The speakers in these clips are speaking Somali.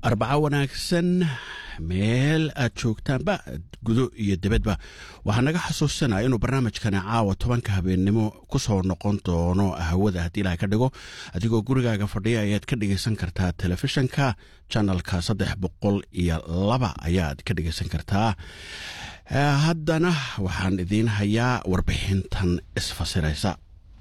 arbaco wanaagsan meel aad joogtaanba gudo iyo dibadba waxaa naga xasuusanaya inuu barnaamijkani caawa tobanka habeennimo ku soo noqon doono hawada haddii ilaha ka dhigo adigoo gurigaaga fadhiya ayaad ka dhegaysan kartaa telefishanka janalka saddex boqol iyo laba ayaad ka dhegaysan kartaa haddana waxaan idiin hayaa warbixintan isfasiraysa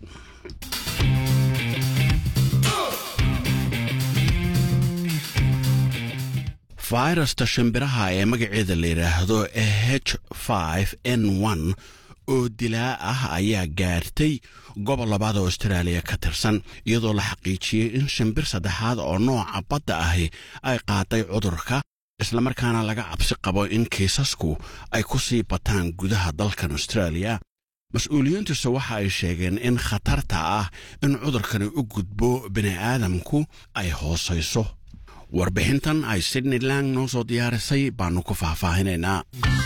fayrasta shimbiraha ee magaceeda la yidhaahdo h n n oo dilaa ah ayaa gaartay gobol labaad oo austraaliya ka tirsan iyadoo la xaqiijiyey in shimbir saddexaad oo nooca badda ahi ay qaaday cudurka islamarkaana laga cabsi qabo in kiisasku ay ku sii bataan gudaha dalkan austraaliya mas-uuliyiintiisu waxa ay sheegeen in khatarta ah in cudurkani u gudbo bini'aadamku ay hoosayso warbixintan ay sydney lang noo soo diyaarisay baannu ku faahfaahinaynaa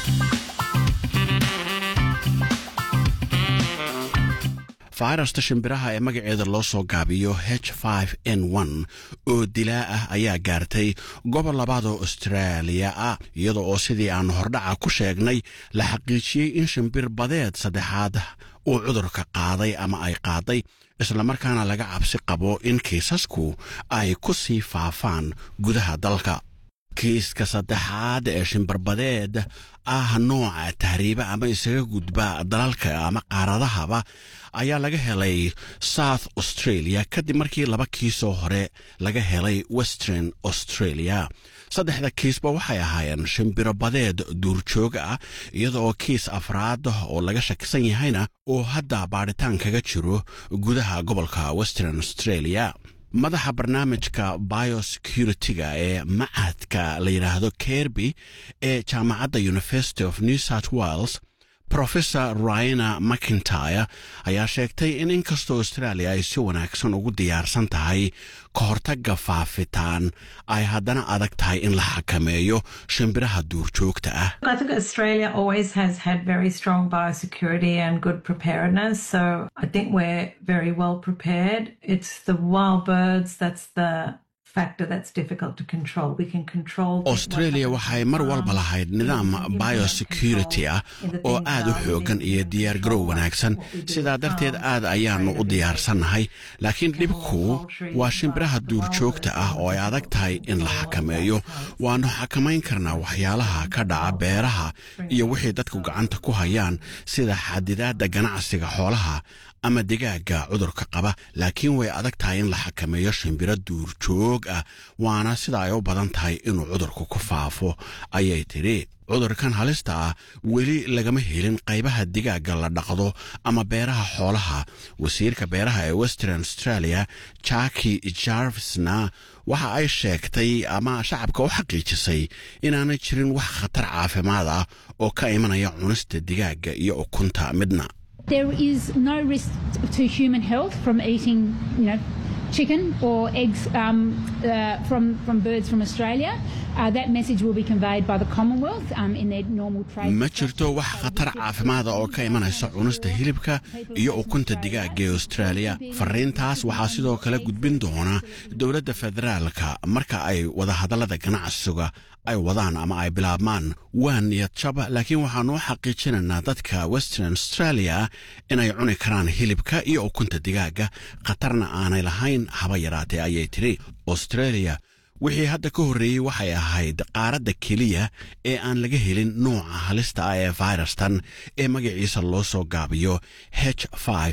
fayrasta shimbiraha ee magaceeda loo soo gaabiyo h n n oo dilaa ah ayaa gaartay gobol labaad oo austraaliya ah iyada oo sidii aan hordhaca ku sheegnay la xaqiijiyey in shimbir badeed saddexaad uu cudurka qaaday ama ay qaaday islamarkaana laga cabsi qabo in kiisasku ay ku sii faafaan gudaha dalka kiiska saddexaad ee shimbirbadeed ah nooca tahriiba ama isaga gudba dalalka ama qaaradahaba ayaa laga helay south australia kadib markii laba kiisoo hore laga helay western australia saddexda kiisba waxay ahaayeen shimbiro badeed duurjoog ah iyada oo kiis afraad oo laga shakisan yahayna uu hadda baadhitaan kaga jiro gudaha gobolka western australia madaxa barnaamijka biosecurity-ga ee macadka la yidhaahdo kerby ee jaamacadda university of new south wales professor ryana mcintyre ayaa sheegtay in inkastoo australia ay si wanaagsan ugu diyaarsan tahay ka hortagga faafitaan ay haddana adag tahay in la xakameeyo shimbiraha duurjoogta ah I think Australia always has had very strong biosecurity and good preparedness. So I think we're very well prepared. It's the wild birds that's the factor that's difficult to control. We can control. australia waxay mar walba lahayd nidaam biosecurity ah oo aad u xoogan iyo diyaargarow wanaagsan sidaa darteed aad ayaannu u diyaarsannahay laakiin dhibku waa shimbiraha duurjoogta ah oo ay adag tahay in la xakameeyo waannu xakamayn karnaa waxyaalaha ka dhaca beeraha iyo wixii dadku gacanta ku hayaan sida xadidaadda ganacsiga xoolaha ama digaagga cudurka qaba laakiin way adag tahay in la xakameeyo shimbiro duurjoog ah waana sida ay u badan tahay inuu cudurku ku faafo ayay tidhi cudurkan halista ah weli lagama helin qaybaha digaagga la dhaqdo ama beeraha xoolaha wasiirka beeraha ee western australia jaki jarvisna waxa ay sheegtay ama shacabka u xaqiijisay inaanay jirin wax khatar caafimaad ah oo ka imanaya cunista digaagga iyo ukunta midna There is no risk to human health from eating, you know, chicken or eggs um, uh, from from birds from Australia. Uh, that message will be conveyed by the Commonwealth um, in their normal trade. ma jirto wax khatar caafimaada oo ka imanaysa cunista hilibka iyo ukunta digaagga ee australia fariintaas waxaa sidoo kale gudbin doona dowladda federaalka marka ay wadahadallada ganacsiga ay wadaan ama ay bilaabmaan waa niyad jab laakiin waxaanu u xaqiijinaynaa dadka western australia inay cuni karaan hilibka iyo ukunta digaagga khatarna aanay lahayn haba yaraatee ayay tidhi australia wixii hadda ka horreeyey waxay ahayd qaaradda keliya ee aan laga helin nooca halista ah ee fayrastan ee magaciisa loo soo gaabiyo h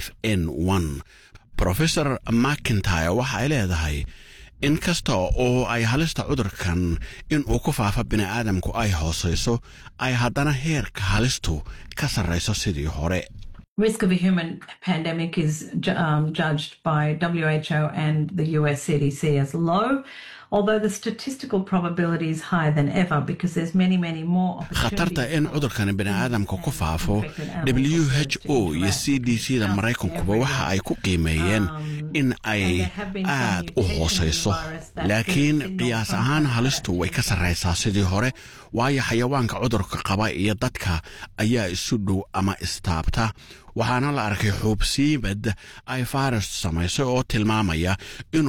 n rofesor macintyre waxa ay leedahay in kasta oo ay halista cudurkan in uu ku faafa bini'aadamku ay hoosayso ay haddana heerka halistu ka sarrayso sidii hore Risk of a human pandemic is ju- um, judged by WHO and the US CDC as low, although the statistical probability is higher than ever because there's many, many more khatarta in cudurkani bini'aadamka ku faafo w h o iyo c d c da maraykankuba waxa ay ku qiimeeyeen in ay aad u hoosayso laakiin qiyaas ahaan halistu way ka sarraysaa sidii hore waayo xayawaanka cudurka qaba iyo dadka ayaa isu dhow ama istaabta waxaana la arkay xuubsiimad ay fayrastu samaysay oo tilmaamaya inuu